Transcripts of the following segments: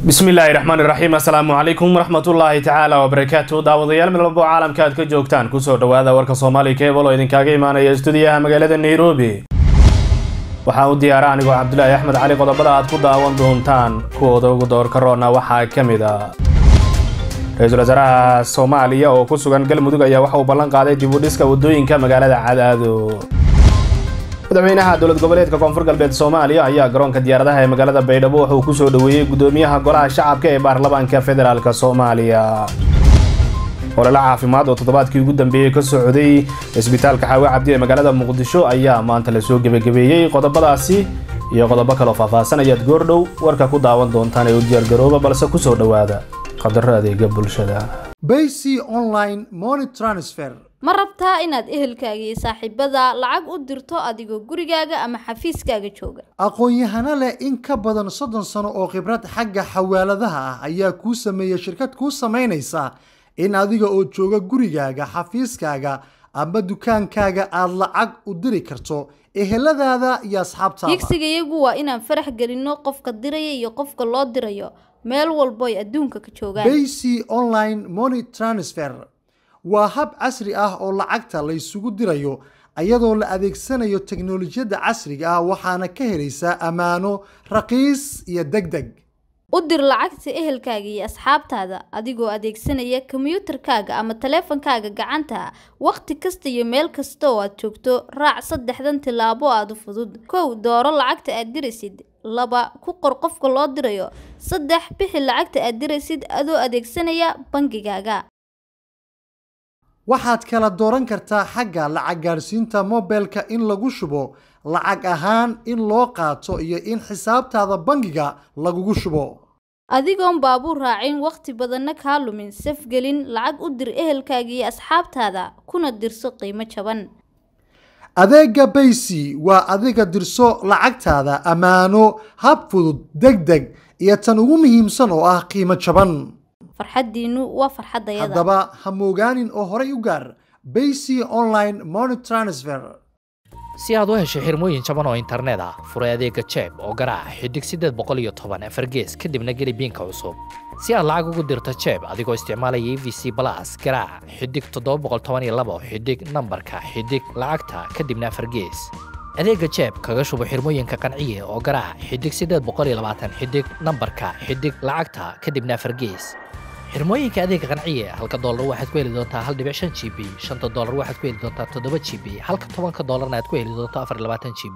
bismillaahi raxmaani raxiim assalaamu calaykum waraxmatullaahi tacaala wabarakaatu daawadayaal mid walbo caalamka aad ka joogtaan kusoo dhawaada warka soomaali kebal oo idinkaaga imaanaya stuudiyaha magaalada nairobi waxaa u diyaara anigoo cabdulaahi axmed cali qodobada aad ku daawan doontaan kuwooda ugu doorka roona waxaa ka mid a ra-iisul wasaaraha soomaaliya oo ku sugan galmudug ayaa waxa uu ballan qaaday dib u dhiska waddooyinka magaalada cadaado madaxweynaha dowlad goboleedka koonfur galbeed soomaaliya ayaa garoonka diyaaradaha ee magaalada baydhabo waxa uu kusoo dhoweeyey guddoomiyaha golaha shacabka ee baarlamaanka federaalk soomaaliya olole caafimaad oo toddobaadkii ugu dambeeyey ka socday isbitaalka xaawe cabdi ee magaalada muqdisho ayaa maanta lasoo gebagabeeyey qodobadaasi iyo qodobo kaloo faahfaahsan ayaad goordhow warka ku daawan doontaan ee u diyaargarooba balse kusoo dhowaada qadaro adeega bulshada Bayc online money transfer ma rabtaa inaad ehelkaaga iyo saaxiibada lacag u dirto adigoo gurigaaga ama xafiiskaaga jooga aqoon-yahano leh in ka badan soddon sano oo khibrad xagga xawaaladaha ah ayaa kuu sameeya shirkad kuu samaynaysa in adiga oo jooga gurigaaga xafiiskaaga ama dukaankaaga aad lacag u diri karto eheladaada iyo asxaabtaada higsigayagu waa inaan farax gelinno qofka diraya iyo qofka loo dirayo meel walbo ay adduunka ka joogaan Bayc online money transfer waa hab casri ah oo lacagta la isugu dirayo iyadoo la adeegsanayo teknolojiyadda casriga ah waxaana ka helaysaa ammaano raqiis iyo degdeg u dir lacagta ehelkaaga iyo asxaabtaada adigoo adeegsanaya kombiyuutarkaaga ama taleefankaaga gacanta wakhti kasta iyo meel kasta oo aad joogto raac saddexdan tillaabo aada u fudud kow dooro lacagta aad diraysid laba ku qor qofka loo dirayo saddex bixi lacagta aad diraysid adoo adeegsanaya bangigaaga waxaad kala dooran kartaa xagga lacag gaadhsiinta mobilka in lagu shubo lacag ahaan in loo qaato iyo in xisaabtaada bangiga lagugu shubo adigoon baabuur raacin wakhti badanna kaa lumin safgelin lacag u dir ehelkaaga iyo asxaabtaada kuna dirso qiimo jaban adeega baysi waa adiga dirso lacagtaada ammaano hab fudud deg deg iyo tan ugu muhiimsan oo ah qiimo jaban farxaddiinnu waa farxaddayada haddaba ha moogaanin oo horay u gaar baysi online money transfer si aad u hesho xirmooyin jaban oo internet ah furay adeega jeeb oo garaac xidig siddeed boqol iyo toban afar gees kadibna geli biinka cusub si aad lacag ugu dirto jeeb adigoo isticmaalaya e v c balas garaac xidig toddoba boqol toban iyo labo xidig nambarka xidig lacagta kadibna afar gees adeega jeeb kaga shubo xirmooyinka qanciye oo garaac xidig siddeed boqol iyo labaatan xidig nambarka xidig lacagta kadibna afar gees xirmooyinka adeega qanciye halka doolar waxaad ku heli doontaa hal dhibic shan g b shanta doolar waxaad ku heli doontaa toddoba g b halka tobanka doolarna aad ku heli doonto afar iyo labaatan g b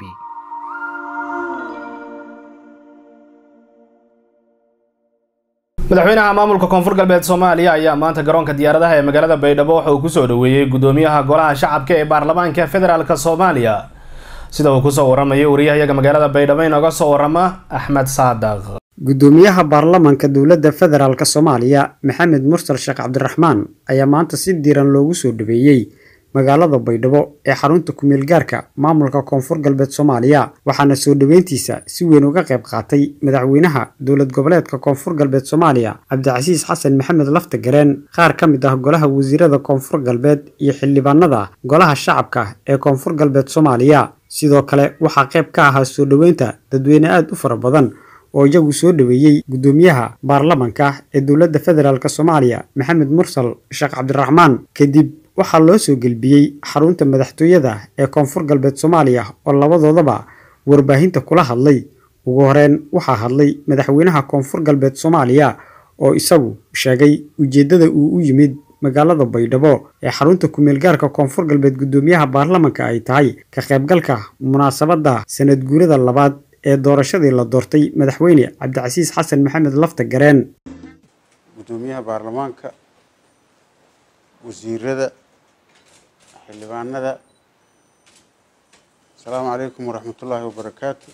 madaxweynaha maamulka koonfur galbeed soomaaliya ayaa maanta garoonka diyaaradaha ee magaalada baydhabo waxa uu kusoo dhoweeyey guddoomiyaha golaha shacabka ee baarlamaanka federaalk soomaaliya sida uu kusoo waramayo wariyahayaga magaalada baydhabo inooga soo warama axmed saadaq guddoomiyaha baarlamaanka dowladda federaalk soomaaliya maxamed mursal sheekh cabdiraxmaan ayaa maanta si diiran loogu soo dhaweeyey magaalada baydhabo ee xarunta kumeel gaarka maamulka koonfur galbeed soomaaliya waxaana soo dhoweyntiisa si weyn uga qayb qaatay madaxweynaha dowlad goboleedka koonfur galbeed soomaaliya cabdicasiis xasan maxamed lafta gareen qaar ka mid ah golaha wasiirada koonfur galbeed iyo xildhibaanada golaha shacabka ee koonfur galbeed soomaaliya sidoo kale waxaa qayb ka ahaa soo dhoweynta dadweyne aada u fara badan oo iyagu soo dhoweeyey guddoomiyaha baarlamanka ee dowladda federaalk soomaaliya maxamed mursal sheekh cabdiraxmaan kadib waxaa loo soo gelbiyey xarunta madaxtooyada ee koonfur galbeed soomaaliya oo labadoodaba warbaahinta kula hadlay ugu horeyn waxaa hadlay madaxweynaha koonfur galbeed soomaaliya oo isagu sheegay ujeeddada uu u yimid magaalada baydhabo ee xarunta kumeelgaarka koonfur galbeed guddoomiyaha baarlamanka ay tahay ka qaybgalka munaasabadda sanad guurada labaad ee doorashadii la doortay madaxweyne cabdicasiis xasan maxamed lafta gareen guddoomiyaha baarlamaanka wasiirada xildhibaanada asalaamu calaykum waraxmatullaahi wabarakaatu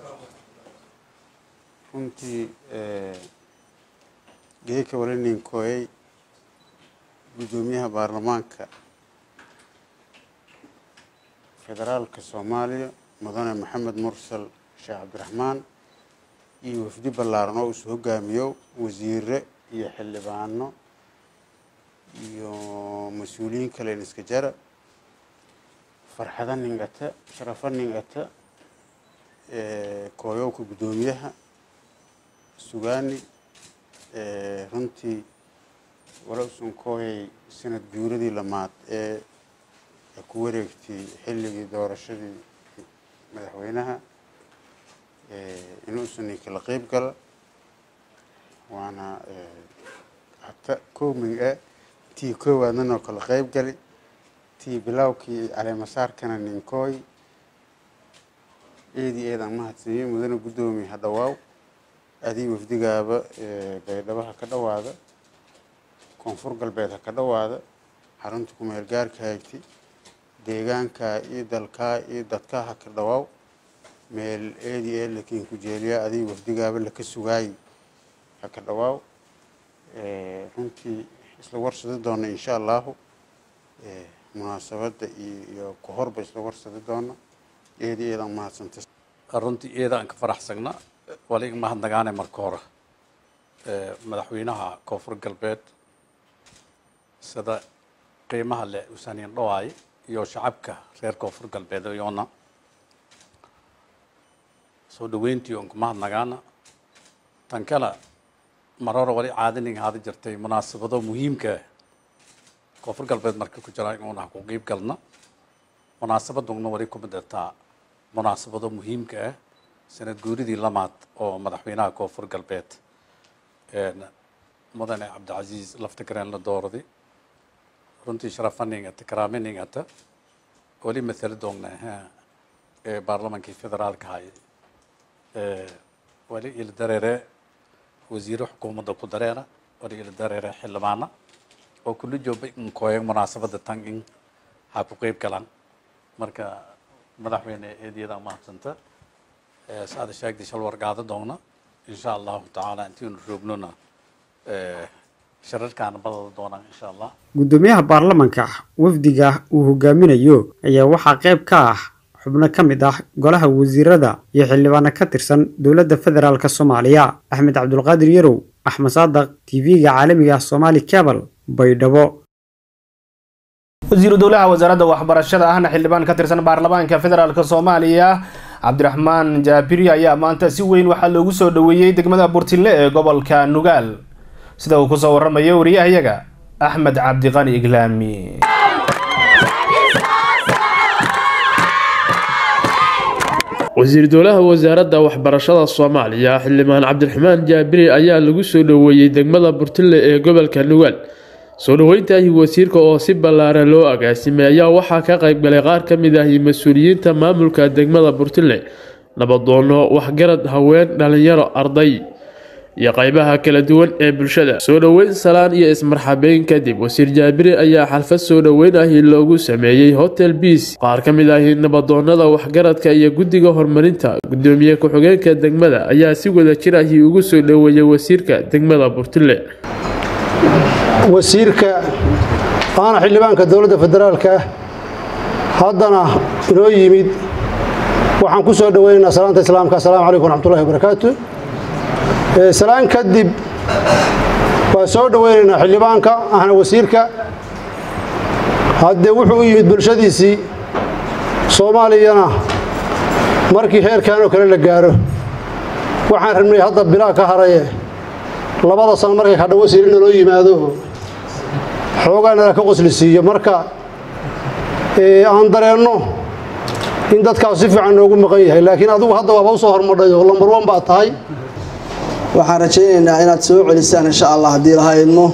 runtii geeka walanin kooyay guddoomiyaha baarlamaanka federaalka soomaaliya mudane maxamed mursal sheekh cabdiraxmaan iyo wafdi ballaaran oo isu hogaamiyo wasiire iyo xildhibaano iyo mas-uuliyiin kalen iska jara farxada ningata sharafa ningata kooyowka guddoomiyaha sugaani runtii wala usan kooyay sanad guuradii lamaad ee ku wareegtay xilligii doorashadii madaxweynaha inuusan kala qeyb gala waana hata kooming ah tii koowaadnanoo kala qeyb gali tii bilowkii caleemasaarkana ninkooy eedii eedaan mahadsaniyey mudane guddoomiye ha dhawaaw adii wafdigaaba baydhabo ha ka dhawaada koonfur galbeed ha ka dhawaada xarunta kumeel gaarka haygtay deegaankaa iyo dalkaa iyo dadkaa ha ka dhawaaw meel eedii ee lakiin ku jeeliyaa adii wafdigaaba laka sugaayay ha ka dhawaaw runtii isla warsadi doona insha allahu munaasabadda iyo ku horba isla warsadi doona eedii eedaan mahadsanta runtii eedaan ka faraxsagna wali mahadnagaane marka hore madaxweynaha koonfur galbeed sida qiimaha leh usaaniin dhawaay iyo shacabka reer koonfur galbeed iyoona soo dhaweyntii oon ku mahadnagaana tan kale mar hore wali caadaning haada jirtay munaasabado muhiimka koonfur galbeed marka ku jira inuuna ku qiib galna munaasabadugna wali ku midhataa munaasabado muhiimka ah sanad guuridii lamaad oo madaxweynaha koonfur galbeed mudane cabdicasiis laftagareen la doorday runtii sharafaningata karaaminingata wali matala doogna ee baarlamankii federaalka hay wali ila dareere wasiiro xukuumadda ku dareera wali ila dareere xildhibaana oo kula jooba inkooyan munaasabada tan in ha ku qeyb galaan marka madaxweyne eedyada mahadsanta saada sheegtay shal wargaado doona insha allahu tacaala intiinu roognona shararkaana badada doonaan insha allah guddoomiyaha baarlamanka wafdiga uu hogaaminayo ayaa waxaa qayb ka ah xubno ka mid ah golaha wasiirada iyo xildhibaano ka tirsan dowladda federaalk soomaaliya axmed cabdulqaadir yarow axmed saadaq tv-ga caalamiga somaali cabal baydhabo wasiiru dowlaha wasaaradda waxbarashada ahna xildhibaan ka tirsan baarlamaanka federaalk soomaaliya cabdiraxmaan jaabiri ayaa maanta si weyn waxaa loogu soo dhoweeyey degmada burtinle ee gobolka nugaal sida uu kusoo waramayo wariyahayaga axmed cabdiqani iglaami wasiir dowlaha wasaaradda waxbarashada soomaaliya xildhibaan cabdiraxmaan jaabiri ayaa lagu soo dhoweeyey degmada burtinle ee gobolka nugaal soo dhoweyntahi wasiirka oo si ballaaran loo agaasimay ayaa waxaa ka qaybgalay qaar ka mid ahi mas-uuliyiinta maamulka degmada burtinle nabadoono waxgarad haween dhalinyaro arday iyo qaybaha kala duwan ee bulshada soo dhoweyn salaan iyo ismarxabeyn kadib wasiir jaabiri ayaa xalfad soo dhoweyn ahi loogu sameeyey hotel biis qaar ka mid ahi nabadoonada waxgaradka iyo guddiga horumarinta gudoomiye ku-xigeenka degmada ayaa si wada jir ahi ugu soo dhoweeyey wasiirka degmada burtinle wasiirka aana xildhibaanka dowladda federaalka ah haddana inoo yimid waxaan ku soo dhoweynaynaa salaanta islaamka assalaamu calaykum waraxmatullahi wabarakaatu salaan kadib waa soo dhoweynaynaa xildhibaanka ahna wasiirka haddee wuxuu u yimid bulshadiisii soomaaliyana markii heerkan oo kale la gaaro waxaan rabnay hadda bilaa ka haraye labada sano markay kadha wasiir in loo yimaado xoogaa nala ka qosli siiyo marka aan dareenno in dadkaas si fiican noogu maqan yahay laakiin adigu hadda waaba u soo hormadhay oo lambar wan baa tahay waxaan rajaynaynaa inaad soo celisaan insha allah haddii laha idmo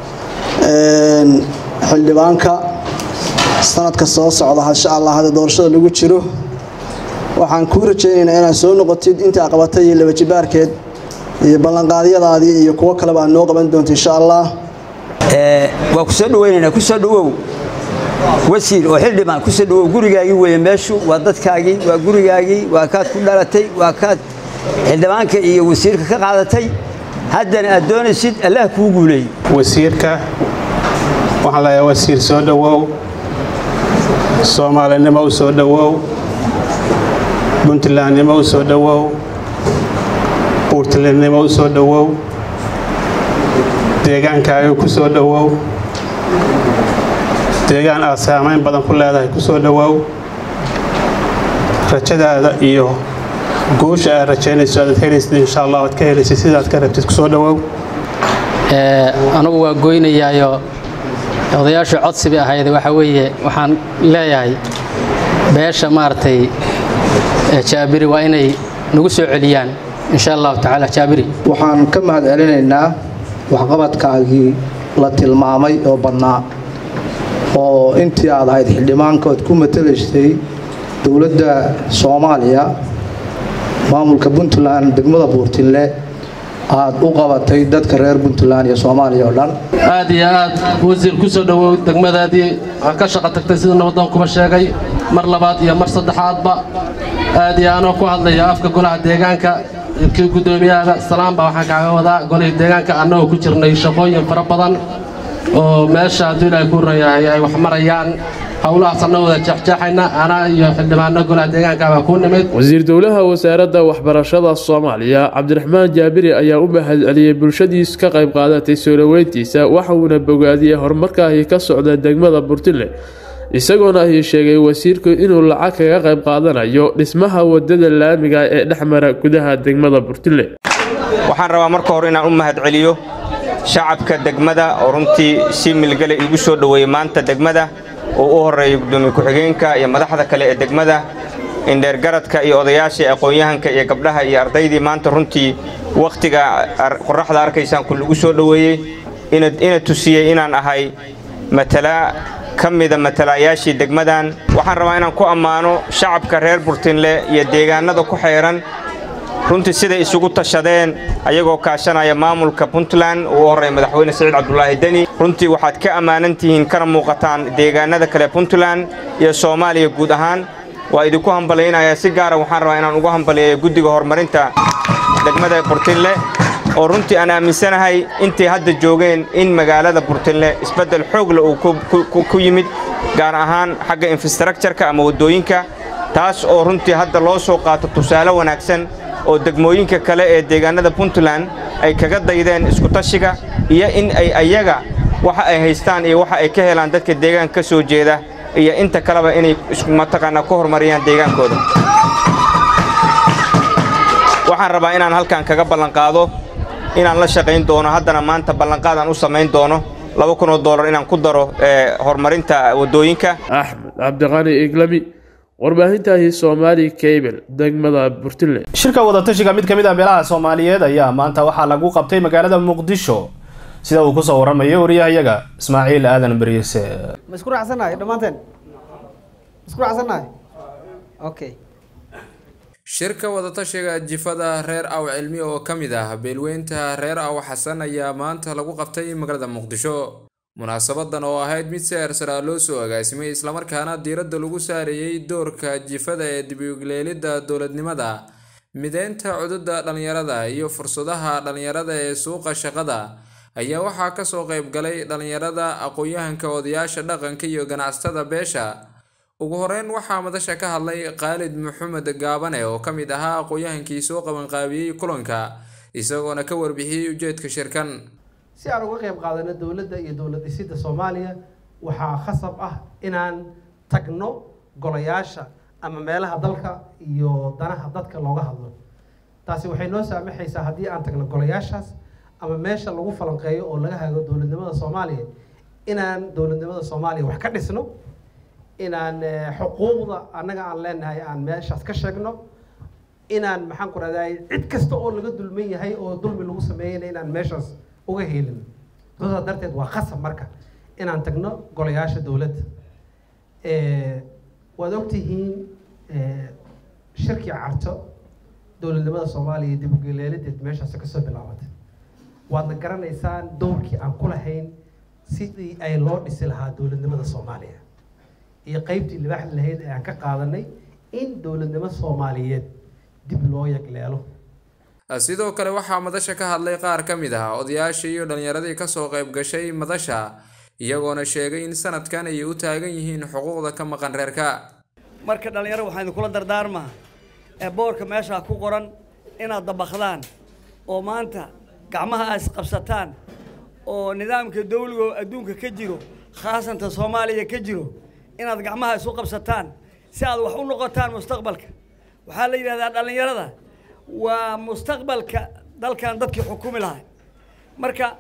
xildhibaanka sanadka soo socda insha allah hadda doorashada lagu jiro waxaan kuu rajaynaynaa inaad soo noqotid intaa qabatay iyo labajibaarkeed iyo ballanqaadyadaadii iyo kuwo kaleba aad noo qaban doonto insha allah waa ku soo dhaweynaynaa ku soo dhawow wasiir oo xildhibaan ku soo dhawow gurigaagii weeye meeshu waa dadkaagii waa gurigaagii waa kaad ku dhalatay waa kaad xildhibaanka iyo wasiirka ka qaadatay haddana aad doonaysid allah kuu guuleey wasiirka waxaan leeyahay wasiir soo dhowow soomaalinimo u soo dhowow puntlandnimo u soo dhowow puurtlandnimo u soo dhowow deegaankaaga ku soo dhowow deegaan aad saamayn badan ku leedahay ku soo dhowow rajadaada iyo guusha aad rajaynayso aad helaysid insha allah aad ka helaysid sidaad ka rabtid ku soo dhowow anugu waa goynayaayo odayaashu codsi bay ahayd waxa weeye waxaan leeyahay beesha maaragtay jaabiri waa inay nagu soo celiyaan insha allahu tacaala jaabiri waxaan ka mahad celinaynaa waxqabadkaagii la tilmaamay oo badnaa oo intii aad ahayd xildhibaankood ku matalaysay dowladda soomaaliya maamulka puntland degmada buurtinle aad u qabatay dadka reer puntland iyo soomaaliya oo dhan aad iyo aad wasiir ku soo dhowow degmadaadii waxaa ka shaqo tagtay sida nabadoon kuma sheegay mar labaad iyo mar saddexaadba aad iyo anoo ku hadlaya afka golaha deegaanka kii guddoomiyaha salaamba waxaan kaaga wadaa golihii deegaanka annagoo ku jirnay shaqooyin fara badan oo meesha hadduu ilaahay ku rayahay ay wax marayaan howlahaas anna wada jeexjeexayna anaa iyo xildhibaano golaha deegaanka baa ku nimid wasiir dowlaha wasaaradda waxbarashada soomaaliya cabdiraxmaan jaabiri ayaa u mahad celiyey bulshadiis ka qayb qaadatay soo dhoweyntiisa waxa uuna bogaadiyey horumarkaahi ka socda degmada burtile isagoona ahi sheegay wasiirku inuu lacag kaga qayb qaadanayo dhismaha wadada laamiga ee dhex mara gudaha degmada burtile waxaan rabaa marka hore inaan u mahad celiyo shacabka degmada oo runtii si milgale igu soo dhoweeyey maanta degmada oo u horreeyay gudoomiye ku-xigeenka iyo madaxda kale ee degmada indheergaradka iyo odayaasha aqoon-yahanka iyo gabdhaha iyo ardaydii maanta runtii wakhtiga qorraxda arkaysaan ku lagu soo dhoweeyey ina tusiyey inaan ahay matala ka mida matalayaashii degmadan waxaan rabaa inaan ku ammaano shacabka reer burtinle iyo deegaanada ku xeeran runtii siday isugu tashadeen ayagoo kaashanaya maamulka puntland uu u horreeya madaxweyne siciid cabdulaahi deni runtii waxaad ka ammaanan tihiin kana muuqataan deegaanada kale puntland iyo soomaaliya guud ahaan waa idinku hambalaynayaa si gaara waxaan rabaa inaan ugu hambaliyeeyo guddiga horumarinta degmada burtinle oo runtii aan aaminsanahay intay hadda joogeen in magaalada burtinle isbeddel xoogle uu ku yimid gaar ahaan xagga infrastructureka ama waddooyinka taas oo runtii hadda loo soo qaato tusaale wanaagsan oo degmooyinka kale ee deegaanada puntland ay kaga daydeen iskutashiga iyo in ay ayaga waxa ay haystaan iyo waxa ay ka helaan dadka deegaanka ka soo jeeda iyo inta kaleba inay mataqaanaa ku horumariyaan deegaankooda waxaan rabaa inaan halkan kaga ballanqaado inaan la shaqayn doono haddana maanta ballanqaadaan u samayn doono laba kun oo dollar inaan ku daro horumarinta waddooyinka axmed cabdiqani iglami warbaahintahi soomaali cable degmada burtile shirka wadatashiga mid ka mid ah beelaha soomaaliyeed ayaa maanta waxaa lagu qabtay magaalada muqdisho sida uu kusoo waramayo wariyahayaga ismaaciil aadan beriise ma isku raacsannahay dhammaanteen isku raacsannahay okay shirka wadatashiga jifada reer aw cilmi oo ka mid ah beelweynta reer aw xasan ayaa maanta lagu qabtay magaalada muqdisho munaasabadan oo ahayd mid si eersaraa loo soo agaasimay islamarkaana diiradda lagu saareeyey doorka jifada ee dibugleelidda dowladnimada mideynta cududa dhallinyarada iyo fursadaha dhallinyarada ee suuqa shaqada ayaa waxaa kasoo qayb galay dhallinyarada aqoon-yahanka odayaasha dhaqanka iyo ganacsatada beesha ugu horeyn waxaa madasha ka hadlay khaalid maxamed gaabane oo ka mid ahaa aqoon-yahankii soo qabanqaabiyey kulanka isagoona ka warbixiyey ujeedka shirkan si aan uga qayb qaadano dowladda iyo dowlad dhisidda soomaaliya waxaa khasab ah inaan tagno golayaasha ama meelaha dalka iyo danaha dadka looga hadlo taasi waxay noo saamaxaysaa haddii aan tagno golayaashaas ama meesha lagu falanqeeyo oo laga hago dowladnimada soomaaliya inaan dowladnimada soomaaliya wax ka dhisno inaan xuquuqda annaga aan leenahay aan meeshaas ka sheegno inaan maxaan ku rahday cid kasta oo laga dulman yahay oo dulmi lagu sameeyeyna inaan meeshaas uga helin sidaas darteed waa khasab marka inaan tagno golayaasha dowladda waad ogtihiin shirkii carto dowladnimada soomaaliya dib ugeleelideed meeshaas kasoo bilaabatay waadna garanaysaan dowrkii aan ku lahayn sidii ay loo dhisi lahaa dowladnimada soomaaliya iyo qeybtii libaaxda lahayd ee aan ka qaadanay in dowladnimo soomaaliyeed dib loo yagleelo sidoo kale waxaa madasha ka hadlay qaar ka mid ah odayaashii iyo dhallinyaradii kasoo qayb gashay madasha iyagoona sheegay in sanadkan ay u taagan yihiin xuquuqda ka maqan reerka marka dhallinyaro waxaan idinkula dardaarmaa ee boorka meeshaa ku qoran inaad dabakdaan oo maanta gacmaha aad isqabsataan oo nidaamka dawligo adduunka ka jiro khaasanta soomaaliya ka jiro inaad gacmaha isu qabsataan si aad wax u noqotaan mustaqbalka waxaa la yidhahdaa dhallinyarada waa mustaqbalka dalkan dadkii xukumi lahay marka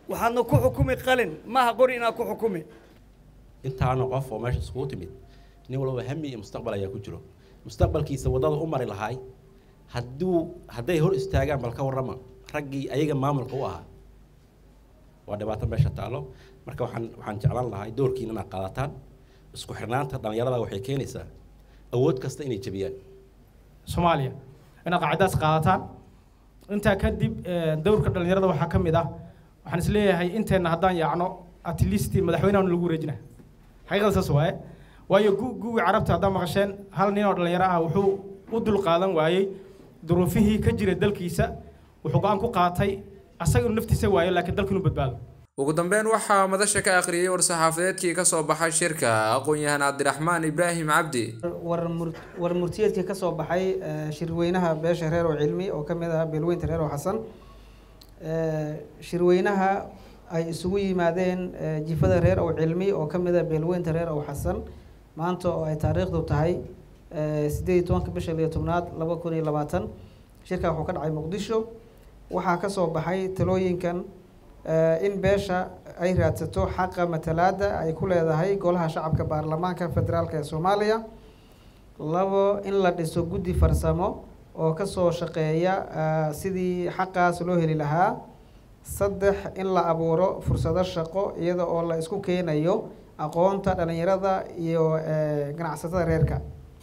waxaadna ku xukumi qalin maaha qori inaad ku xukumi intaana qof oo meesha iskugu timid nin walba hami iyo mustaqbal ayaa ku jiro mustaqbalkiisa waddada u mari lahaay hadduu hadday hor istaagaan bal ka warrama raggii ayaga maamulka u ahaa waa dhibaato meesha taallo marka waxaan waxaan jeclaan lahay doorkiina inaad qaadataan isku xirnaanta dhallinyarada waxay keenaysaa awood kasta inay jebiyaan soomaaliya inaad qaacidaas qaadataan intaa kadib dowrka dhallinyarada waxaa ka mid ah waxaan isleeyahay inteenna haddaan yaacno at least madaxweynahan lagu wareejina xaqiiqada saas waaye waayo guwii carabta haddaa maqasheen hal nin oo dhallinyaro ah wuxuu u dul qaadan waayey duruufihii ka jira dalkiisa wuxuu go-aan ku qaatay asaga inuu naftiisa waayo laakiin dalka inuu badbaado ugu dambeyn waxaa madasha ka akhriyey war-saxaafadeedkii ka soo baxay shirka aqoon-yahan cabdiraxmaan ibraahim cabdi war murtiyeedkii ka soo baxay shirweynaha beesha reer oo cilmi oo ka mid ah beelweynta reer oo xasan shirweynaha ay isugu yimaadeen jifada reer ow cilmi oo ka mid ah beelweynta reer ow xasan maanta oo ay taariikhdu tahay sideed iyo tobanka bisha liyo tobnaad laba kun iyo labaatan shirka wuxuu ka dhacay muqdisho waxaa ka soo baxay talooyinkan in beesha ay raadsato xaqa matalaada ay ku leedahay golaha shacabka baarlamaanka federaalk ee soomaaliya labo in la dhiso guddi farsamo oo kasoo shaqeeya sidii xaqaas loo heli lahaa saddex in la abuuro fursado shaqo iyada oo la isku keenayo aqoonta dhalinyarada iyo ganacsatada reerka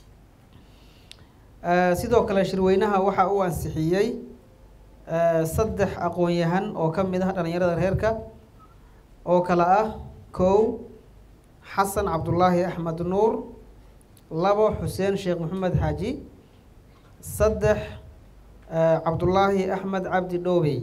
sidoo kale shirweynaha waxa uu ansixiyey saddex aqoon-yahan oo ka mid ah dhalinyarada reerka oo kale ah kow xasan cabdulaahi axmed nuur labo xuseen sheekh maxamed xaaji saddex cabdulaahi axmed cabdi dhowbey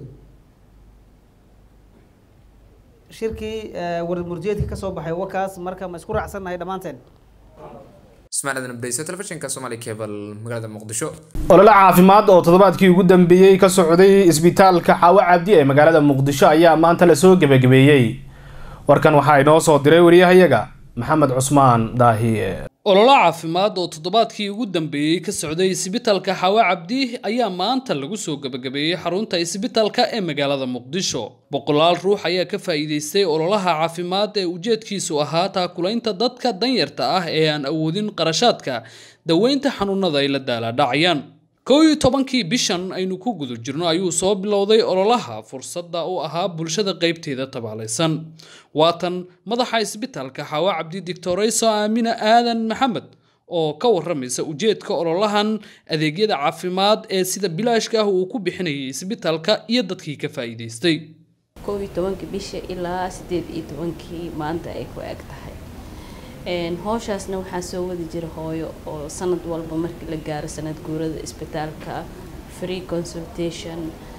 shirkii warmurjeedka ka soo baxay wakaas marka ma isku raacsannahay dhammaanteen ismaaciil adan abdeysa telefishinka somali cable magaalada muqdisho olole caafimaad oo toddobaadkii ugu dambeeyey ka socday isbitaalka xaawo cabdi ee magaalada muqdisho ayaa maanta lasoo gebagabeeyey warkan waxaa inoo soo diray wariyahayaga maxamed cusmaan daahiye ololo caafimaad oo toddobaadkii ugu dambeeyey ka socday isbitaalka xawa cabdi ayaa maanta lagu soo gebagabeeyey xarunta isbitaalka ee magaalada muqdisho boqolaal ruux ayaa ka faa'iidaystay ololaha caafimaad ee ujeedkiisu ahaa taakulaynta dadka danyarta ah ee aan awoodin qarashaadka daweynta xanuunada ay la daalaadhacayaan kow iyo tobankii bishan aynu ku guda jirno ayuu soo bilowday ololaha fursadda u ahaa bulshada qaybteeda tabaalaysan waatan madaxa isbitaalka xawa cabdi doctorayso aamina aadan maxamed oo ka waramaysa ujeedka ololahan adeegyada caafimaad ee sida bilaashka ah uu ku bixinayay isbitaalka iyo dadkii ka faa'iidaystay kow iyo tobankii bisha ilaa sideed iyo tobankii maanta ay ku eg tahay howshaasna waxaa soo wadi jira hooyo oo sanad walba markii la gaaro sanad guurada isbitaalka free consultation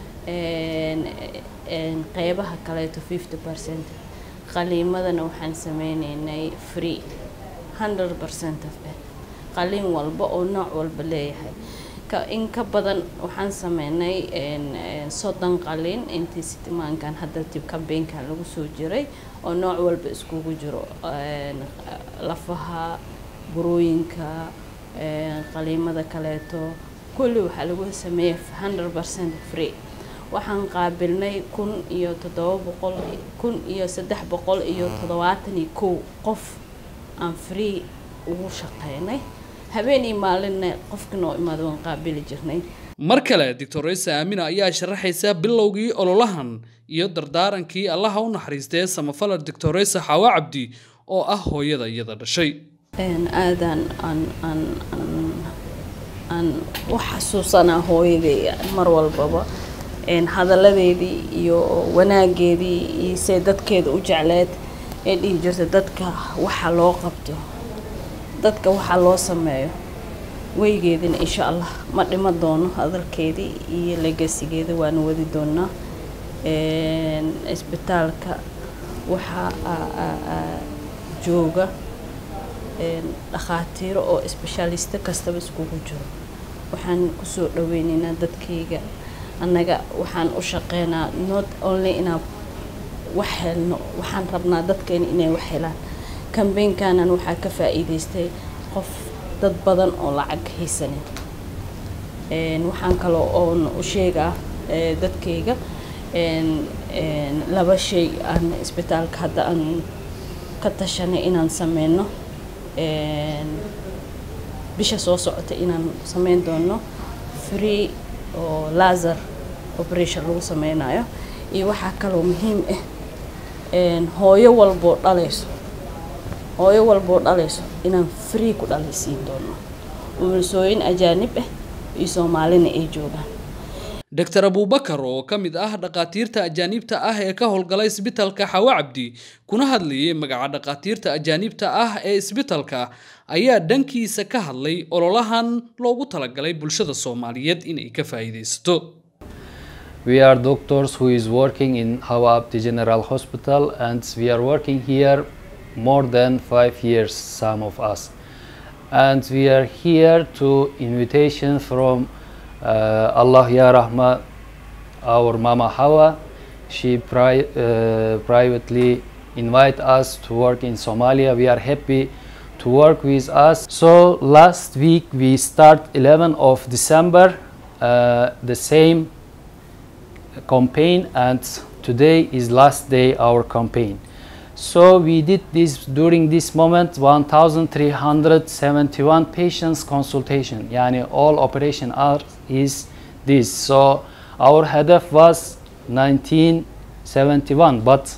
qeybaha kaleeto fifty percent qaliimadana waxaan sameyneynay free hundred percent of it qaliin walba oo nooc walba leeyahay in ka badan waxaan sameynay soddon qaliin intii sitimaankan hadda tib kambeynkan lagu soo jiray oo nooc walba iskugu jiro lafaha burooyinka qaliimada kaleeto kulli waxaa lagu sameeyay hundred percent free waxaan qaabilnay kun iyo toddoba boqol kun iyo saddex boqol iyo toddobaatan iyo kow qof aan free ugu shaqeynay habeen iyo maalinna qofka noo imaado waan qaabili jirnay mar kale doctoraysa aamina ayaa sharaxaysa bilowgii ololahan iyo dardaarankii allaha u naxariistee samafala doctoraysa xaawa cabdi oo ah hooyada iyada dhashay aadaan aan aan aan aan u xasuusanaa hooyadey mar walbaba hadalladeedii iyo wanaageedii iyo say dadkeeda u jecleed ee dhihi jirta dadka waxa loo qabto dadka waxaa loo sameeyo weygeedina insha allah ma dhima doono hadalkeedii iyo legasigeeda waana wadi doonaa isbitaalka waxaa jooga dhakhaatiiro oo isbeshaalisto kastaba iskugu jiro waxaan kusoo dhaweyneynaa dadkayga annaga waxaan u shaqeynaa not only inaan wax helno waxaan rabnaa dadkeena inay wax helaan kambeynkanan waxaa ka faa'iidaystay qof dad badan oo lacag haysanin waxaan kaloo oon u sheegaa dadkayga laba shay aan isbitaalka hadda aan ka tashanay inaan sameyno bisha soo socota inaan sameyn doono free oo laser operation lagu sameynayo iyo waxaa kaloo muhiim ah hooyo walboo dhalayso hooyo walboo dhalayso inaan free ku dhalaysiin doono umulisooyin ajaanib ah iyo soomaalina ay joogaan dr abubakar oo ka mid ah dhakhaatiirta ajaanibta ah ee ka howlgala isbitalka xawa cabdi kuna hadlayay magaca dhakhaatiirta ajaanibta ah ee isbitalka ayaa dhankiisa ka hadlay ololahan loogu talagalay bulshada soomaaliyeed inay ka faa'iidaysato We are doctors who is working in Hawa Abdi General Hospital and we are working here more than five years, some of us. And we are here to invitation from uh, Allah Ya Rahma, our Mama Hawa. She pri uh, privately invite us to work in Somalia. We are happy to work with us. So last week we start 11 of December, uh, the same campaign and today is last day our campaign. So we did this during this moment 1371 patients consultation yani all operation are is this so our headaf was 1971 but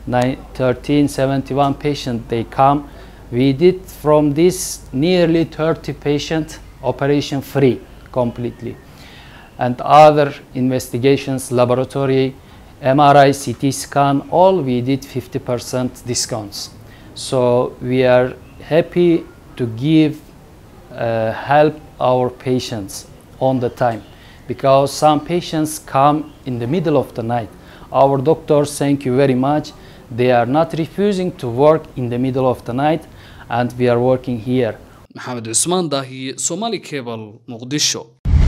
1371 patient they come we did from this nearly 30 patient operation free completely and other investigations, laboratory, MRI, CT scan, all we did 50% discounts. So we are happy to give uh, help our patients on the time because some patients come in the middle of the night. Our doctors, thank you very much. They are not refusing to work in the middle of the night and we are working here. maxamed cusmaan daahiye somali cable muqdisho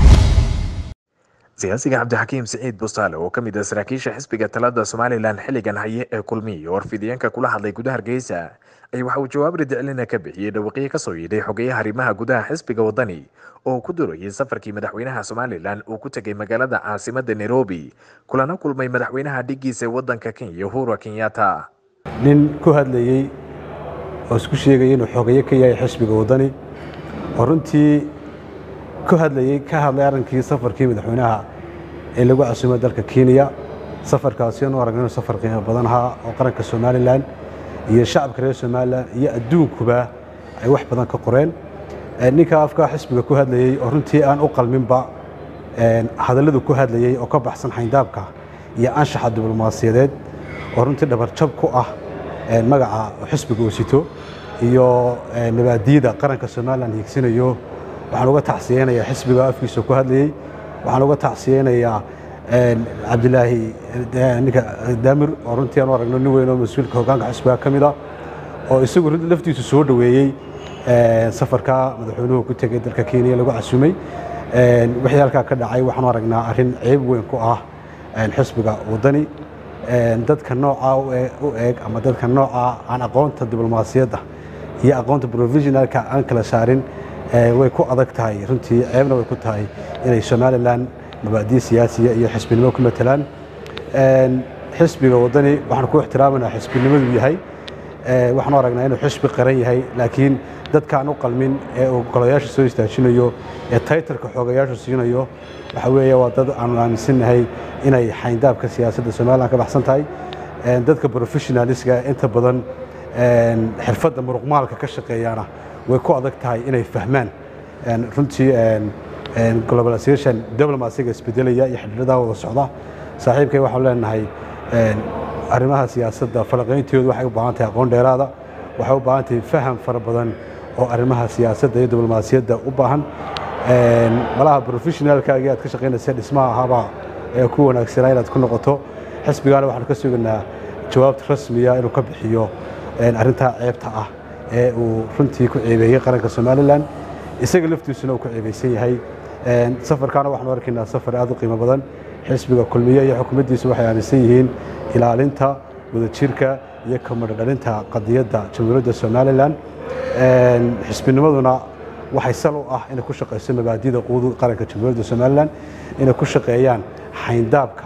siyaasiga cabdixakiim siciid bustaale oo ka mid ah saraakiisha xisbiga talada somalilan xilligan haye ee kulmiya oo warfidiyeenka kula hadlay gudaha hargeysa ayaa waxa uu jawaab ridicilina ka bixiyey dhawaqiyo kasoo yidhay xogeyaha arrimaha gudaha xisbiga wadani oo ku durayay safarkii madaxweynaha somalilan uu ku tegay magaalada caasimada nairobi kulana kulmay madaxweynaha dhigiisa wadanka kenya uhuru kenyatta nin ku hadlayey oo isku sheegaya inuu xogeyo ka yahay xisbiga wadani oo runtii ku hadlayey ka hadlay arrinkii safarkii madaxweynaha ee lagu casuumay dalka kenya safarkaasi aanu aragna inuu safar qiimo badan ahaa oo qaranka somalilan iyo shacabka reer somalilan iyo adduunkuba ay wax badan ka qoreen ninka afka xisbiga ku hadlayey oo runtii aan u qalminba hadalladu ku hadlayey oo ka baxsan xayndaabka iyo anshaxa diblomaasiyadeed oo runtii dhabarjab ku ah magaca xisbiga uu sito iyo mabaadiida qaranka somalilan hiigsinayo waxaan uga tacsiyeynayaa xisbiga afkiisa ku hadlayey waxaan uga tacsiyeynayaa cabdilaahi ninka daamir oo runtii aan u aragno nin weyn oo mas-uulka hoggaanka xisbiga ka mid ah oo isagu laftiisu soo dhoweeyey safarka madaxweynuhu ku tegay dalka kenya lagu casuumay wixii halkaa ka dhacay waxaan u aragnaa arrin ceeb weyn ku ah xisbiga waddani dadka noocaa u eeg ama dadka noocaa aan aqoonta diblomaasiyadda iyo aqoonta provisionalka aan kala saarin way ku adag tahay runtii ceebna way ku tahay inay somalilan mabaadi'i siyaasiya iyo xisbinimo ku matelaan xisbiga waddani waxaan ku ixtiraamanaa xisbinimadu yahay waxaan u aragnaa inuu xisbi qaran yahay laakiin dadkaan u qalmin ee uu golayaasha soo istaajinayo ee taytarka xoogayaashu siinayo waxa weeye waa dad aanu aaminsannahay inay xayndaabka siyaasadda somalilan ka baxsan tahay dadka professionaliska inta badan xirfadda muruqmaalka ka shaqeeyaana way ku adag tahay inay fahmaan runtii globalization diplomasiga isbedelaya iyo xidhiidhadaa wada socda saaxiibkay waxaan leenahay arrimaha siyaasadda falaqayntoodu waxay u baahan tahay aqoon dheeraada waxay u baahan tahay faham fara badan oo arrimaha siyaasadda iyo diblomaasiyadda u baahan malaha professionalkaagii aad ka shaqaynaysa dhismaha ahaabaa ee ku wanaagsanaa inaad ku noqoto xisbigaana waxaanu ka sugaynaa jawaabta rasmiya inuu ka bixiyo arrintaa ceebta ah ee uu runtii ku ceebeeyey qaranka somalilan isaga laftiisuna uu ku ceebaysan yahay safarkaana waxaanu arkaynaa safar aad u qiimo badan xisbiga kulmiye iyo xukuumaddiisu waxay aaminsan yihiin ilaalinta wadajirka iyo kamadho dhalinta qadiyadda jamhuuriyadda somalilan xisbinimaduna waxay sal u ah inay ku shaqayso mabaadida quudu qaranka jamhuuriyadda somalilan inay ku shaqeeyaan xayndaabka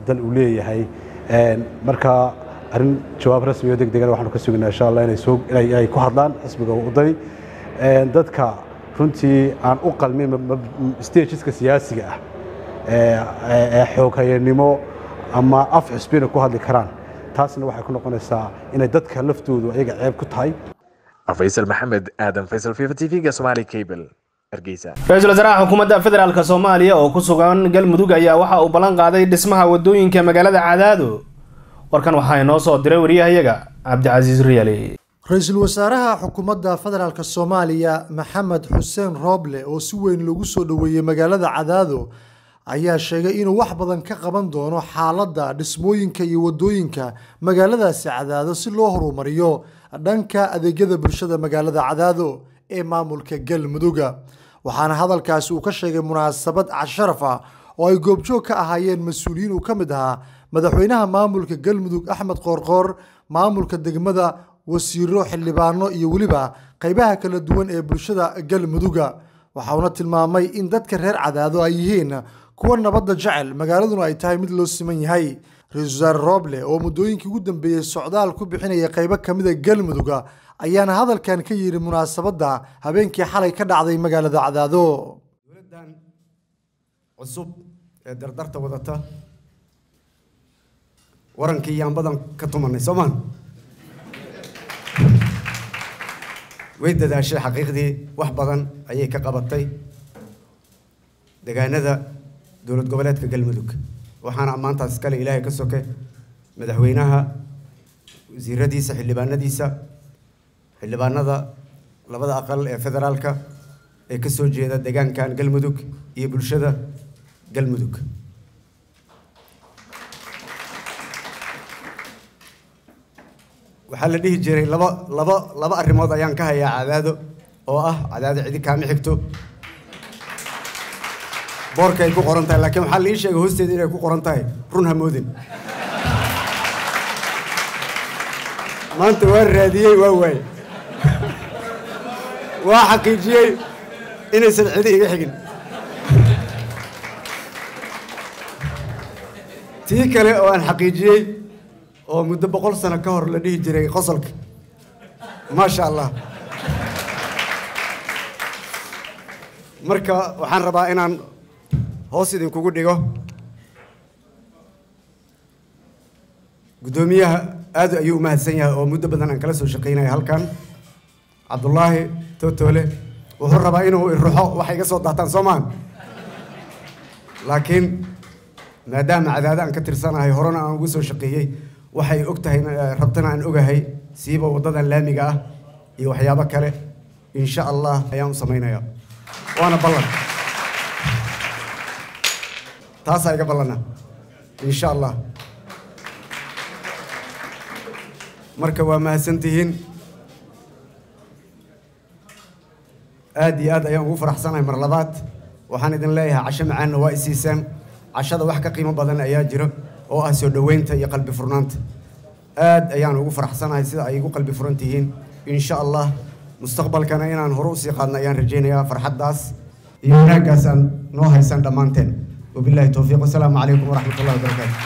dal uu leeyahay marka arrin jawaab rasmi oo degdegana waxaanu ka sugaynaa insha allah inay soo inay ku hadlaan xisbiga wadani dadka runtii aan u qalmin stageska siyaasiga ah ee xooghayanimo ama af xisbina ku hadli karaan taasna waxay ku noqonaysaa inay dadka laftoodu ayaga ceeb ku tahay faysal maxamed aadan faysal fifa t v-ga somali cable hargeysa ra-iisul wasaaraha xukuumadda federaalk soomaaliya oo ku sugan galmudug ayaa waxa uu ballan qaaday dhismaha wadooyinka magaalada cadaado warkan waxaa inoo soo diray wariyahayaga cabdicasiis riyali ra-iisul wasaaraha xukuumadda federaalk soomaaliya maxamed xuseen rooble oo si weyn loogu soo dhoweeyey magaalada cadaado ayaa sheegay inuu wax badan ka qaban doono xaaladda dhismooyinka iyo wadooyinka magaaladaasi cadaado si loo horumariyo dhanka adeegyada bulshada magaalada cadaado ee maamulka galmuduga waxaana hadalkaasi uu ka sheegay munaasabad casharaf ah oo ay goobjoog ka ahaayeen mas-uuliyiin uu ka mid ahaa madaxweynaha maamulka galmudug axmed qoorqoor maamulka degmada wasiiro xildhibaano iyo weliba qaybaha kala duwan ee bulshada galmuduga waxauna tilmaamay in dadka reer cadaado ay yihiin kuwa nabadda jecel magaaladuna ay tahay mid loo siman yahay ra-iisul wasaare rooble oo muddooyinkii ugu dambeeyey socdaal ku bixinaya qaybo kamida galmuduga ayaana hadalkan ka yidhi munaasabadda habeenkii xalay ka dhacday magaalada cadaado dowladdan cusub ee dardarta wadata warankii yaan badan ka tumanay soomaan way dadaashay xaqiiqdii wax badan ayay ka qabatay deegaanada dowlad goboleedka galmudug waxaana ammaantaas iskale ilaahay ka soke madaxweynaha wasiiradiisa xildhibaanadiisa xildhibaanada labada aqal ee federaalka ee ka soo jeeda deegaankan galmudug iyo bulshada galmudug waxaa la dhihi jiray laba laba laba arrimood ayaan ka hayaa cadaado oo ah cadaado cidi kaama xigto boorka ay ku qoran tahay laakiin waxaa la ii sheegay hoosteeda inay ku qoran tahay run hamoodin maanta waa raadiyey waa waay waa xaqiijiyey inaysan cidi iga xigin tii kale oo aan xaqiijiyey oo muddo boqol sano ka hor la dhihi jiray qosolka maasha allah marka waxaan rabaa inaan hoos idinkugu dhigo guddoomiyaha aad ayuu u mahadsan yahay oo muddo badan aan kala soo shaqaynaya halkan cabdullaahi totole wuxuu rabaa inuu iruxo waxay iga soo daataan soo maan laakiin maadaama cadaado aan ka tirsanahay horena aan ugu soo shaqeeyey waxay og tahay rabtana aan ogahay siiba waddadan laamiga ah iyo waxyaabo kale insha allah ayaan u samaynayaa waana ballan taasaa iga ballana insha allah marka waa mahadsantihiin aad iyo aad ayaan ugu faraxsanahay mar labaad waxaan idin leeyahay casho macaanna waa isiisaan cashada wax ka qiimo badan ayaa jiro oo ah soo dhoweynta iyo qalbi furnaanta aad ayaan ugu faraxsanahay sida ay igu qalbi furan tihiin insha allah mustaqbalkana inaan hore usii qaadno ayaan rajaynayaa farxaddaas iyo wanaaggaasaan noo haysan dhammaanteen wabillahi towfiiq wasalaamu calaykum waraxmat ullahi wabarakaatu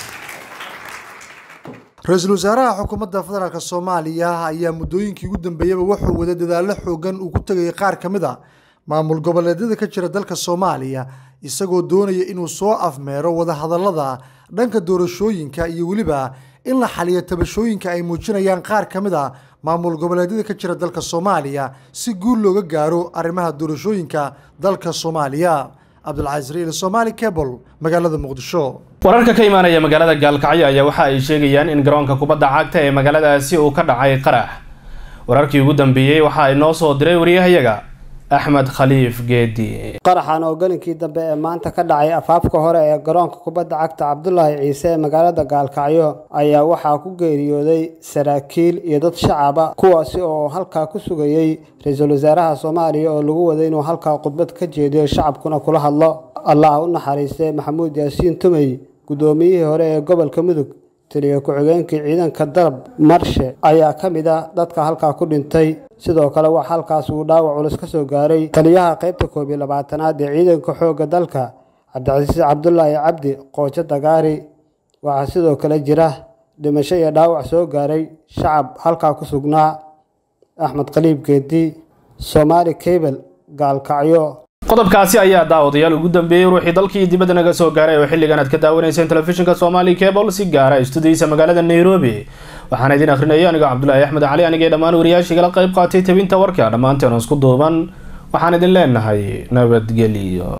ra-iisul wasaaraha xukuumadda federaalk soomaaliya ayaa muddooyinkii ugu dambeeyaba wuxuu wada dadaallo xoogan uu ku tegayay qaar ka mid a maamul goboleedyada ka jira dalka soomaaliya isagoo doonaya inuu soo afmeero wadahadallada dhanka doorashooyinka iyo weliba in la xaliyo tabashooyinka ay muujinayaan qaar ka mid a maamul goboleedyada ka jira dalka soomaaliya si guul looga gaaro arrimaha doorashooyinka dalka soomaaliya cabdulcasiis riil somaali cable magaalada muqdisho wararka ka imaanaya magaalada gaalkacyo ayaa waxa ay sheegayaan in garoonka kubadda cagta ee magaaladaasi uu ka dhacay qarax wararkii ugu dambeeyey waxa ay noo soo diray wariyahayaga axmed khaliif geedi qaraxan oo gelinkii dambe ee maanta ka dhacay afaafka hore ee garoonka kubadda cagta cabdulaahi ciise ee magaalada gaalkacyo ayaa waxaa ku geeriyooday saraakiil iyo dad shacaba kuwaasi oo halkaa ku sugayey ra-iisul wasaaraha soomaaliya oo lagu waday inuu halkaa khudbad ka jeediyo shacabkuna kula hadlo allah u naxariistay maxamuud yaasiin tumey guddoomiyihii hore ee gobolka mudug taliya ku-xigeenkii ciidanka darab marshe ayaa ka mid ah dadka halkaa ku dhintay sidoo kale wax halkaas uu dhaawac culus ka soo gaaray taliyaha qaybta koob iyo labaatanaad ee ciidanka xoogga dalka cabdicasiis cabdulaahi cabdi qoojo dagaari waxaa sidoo kale jira dhimasho iyo dhaawac soo gaaray shacab halkaa ku sugnaa axmed qaliib geedi soomaali cable gaalkacyo qodobkaasi ayaa daawadayaal ugu dambeeyey ruuxii dalkii dibadda naga soo gaaray oo xilligan aad ka daawanayseen telefishinka somali cable si gaara istudiyiisa magaalada nairobi waxaana idin akhrinaya aniga cabdulaahi axmed cali anigee dhammaan wariyaashigala qayb qaatay tabinta warka dhammaanteen isku duuban waxaan idin leenahay nabadgelyo